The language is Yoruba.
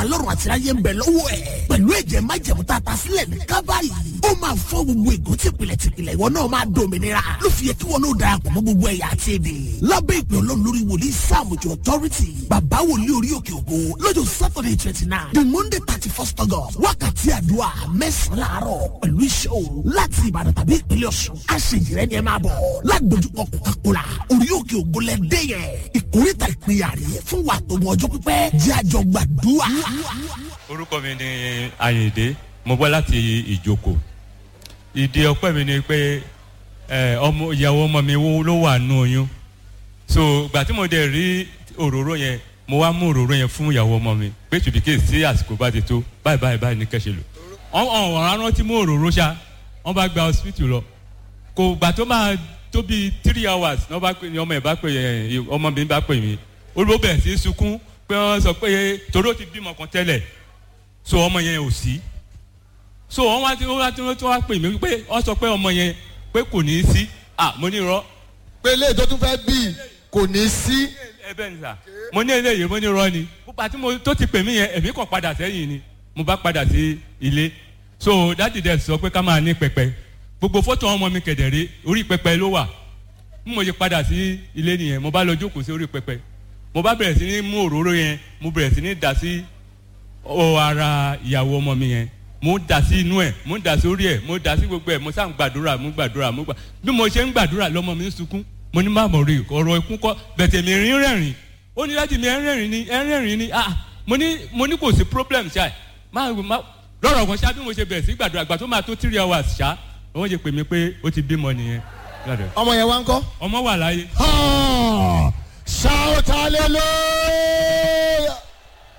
alọ́run àti ayé ń bẹ lọ́wọ́ ẹ̀ pẹ̀lú ẹ̀jẹ̀ májẹ̀mú tá a ta sílẹ̀ ní kábàárì ó máa fọ́ gbogbo ègún tìpìlẹ̀ tìpìlẹ̀ ìwọ náà máa dòmìnira ló fi yẹ kí wọn náà darapọ̀ mọ́ gbogbo ẹ̀yà àti èdè lábẹ́ ìpè ọlọ́run lórí wòlíì sáàmùjọ authority bàbá wòlíì orí òkè ògo lọ́jọ́ saturday twenty nine the monday thirty first august wákàtí àdúrà mẹ́sàn-án láàárọ̀ pẹ̀lú iṣẹ́ òru láti ìbàdàn tàbí ìpínlẹ̀ ọ̀ṣun aṣèjìrẹ́ ni ẹ máa bọ̀ lágbójúkọ kòkàkòrà orí òkè ògo lẹ́dẹ́ yẹn ìkórìtà ìpínyà rẹ̀ fún wa tó mọ ọjọ́ pípẹ́ jẹ́ àjọ gbàdúrà. orúkọ mi ni ayinde mo bọ́ láti ìjókòó ìdí ọpẹ́ mi ni pé ẹ, ọmọ ìyàwó ọmọ mi wo- ló wà nù oyún so gbà tí mo dẹ̀ rí òróró yẹn mo wá mú òróró yẹn fún ìyàwó ọmọ mi pé tùdíkè sí àsìkò bá ti tó báyìí báyìí báyìí ní kẹ́sẹ̀ lò ọ̀hún ọ̀hún rántí mú òróró ṣá wọ́n bá gba hospital lọ kò gbà tó máa tó bíi three hours ní wọ́n bá pè ní ọmọ ẹ̀ bá pè ẹ̀ ọmọ mi bá pè mí olùbó bẹ̀rẹ̀ sí í sunkún pé wọ́n sọ pé torí ó ti bímọ kan tẹ́lẹ̀ so ọmọ yẹn ò sí so wọ́n wá tí wọ́n wá tí wọ́n wá pè mí pé wọ́n sọ pé ọmọ yẹn pé kò ní í sí ah mo ní irọ́ pé eléyìí tó tún fẹ́ bí kò ní sí. ẹ bẹ́ẹ̀ ni sà mo ní eléyìí mo ní irọ́ ni púpà tí mo tó ti pè mí yẹn èmi kàn padà sẹ́yìn ni mo bá padà sí ilé so dáàdì dẹ̀ sọ pé ká máa ní pẹpẹ gbogbo fọ́tò ọmọ mi kẹ̀dẹ̀rẹ́ orí pẹpẹ ló wà bí mo ṣe padà sí ilé nìyẹn mo bá lọ jókòó sí orí pẹpẹ mo bá bẹ̀rẹ̀ sí ní mú òróró yẹn mo bẹ̀rẹ̀ sí ní dà sí ọ ara ìyàwó ọmọ mi yẹn mo dà sí inú ẹ mo dà sí orí ẹ mo dà sí gbogbo ẹ mo sá ń gbàdúrà mo gbàdúrà mo gbà bí mo ṣe ń gbàdúrà lọmọ mi ń sunkún mo ní má mọ̀ rí ọ̀rọ̀ ikú kọ́ bẹ̀tẹ̀ mi rín rẹ̀rìn ó ní láti mi ẹ̀ ń rẹ̀rìn ni ẹ̀ ń rẹ̀rìn ni ah mo ní mo ní kò sí problem ṣá ẹ̀ má má lọ́rọ̀ kan ṣá bí mo ṣe bẹ̀rẹ̀ sí gbàdúrà gbà tó máa tó three hours ṣá wọ́n ṣe pè mí pé ó ti bímọ nìyẹn ọmọ yẹn wá ń kọ́. ọmọ wà láyé Ah, shout hallelujah.